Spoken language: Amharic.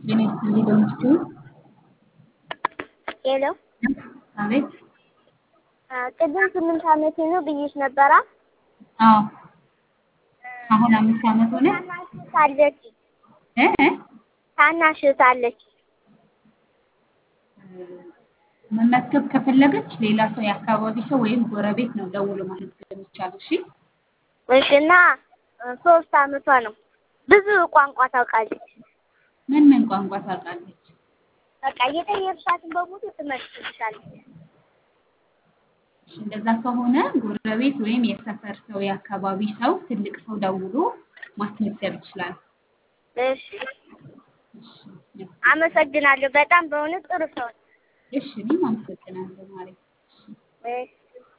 ጤና ይስጥልኝ በምስኪኑ ሄሎ አቤት ቅድም ስምንት ዓመቴ ነው ብዬሽ ነበራ። አዎ አሁን አምስት ዓመት ሆነ ታናሽ እህት አለች እ እ ታናሽ እህት አለች። መመዝገብ ከፈለገች ሌላ ሰው የአካባቢ ሰው ወይም ጎረቤት ነው ደውሎ ማስመዝገብ የሚቻለው። እሺ እሺ እና ሶስት ዓመቷ ነው። ብዙ ቋንቋ ታውቃለች። ምን ምን ቋንቋ ታውቃለች? በቃ እየጠየቅሻትን በሙሉ ትመልስልሻለች። እሺ እንደዛ ከሆነ ጎረቤት ወይም የሰፈር ሰው የአካባቢ ሰው ትልቅ ሰው ደውሎ ማስመዝገብ ይችላል። እሺ እሺ አመሰግናለሁ። በጣም በእውነት ጥሩ ሰው ነው። እሺ እኔም አመሰግናለሁ ማሬ። እሺ እሺ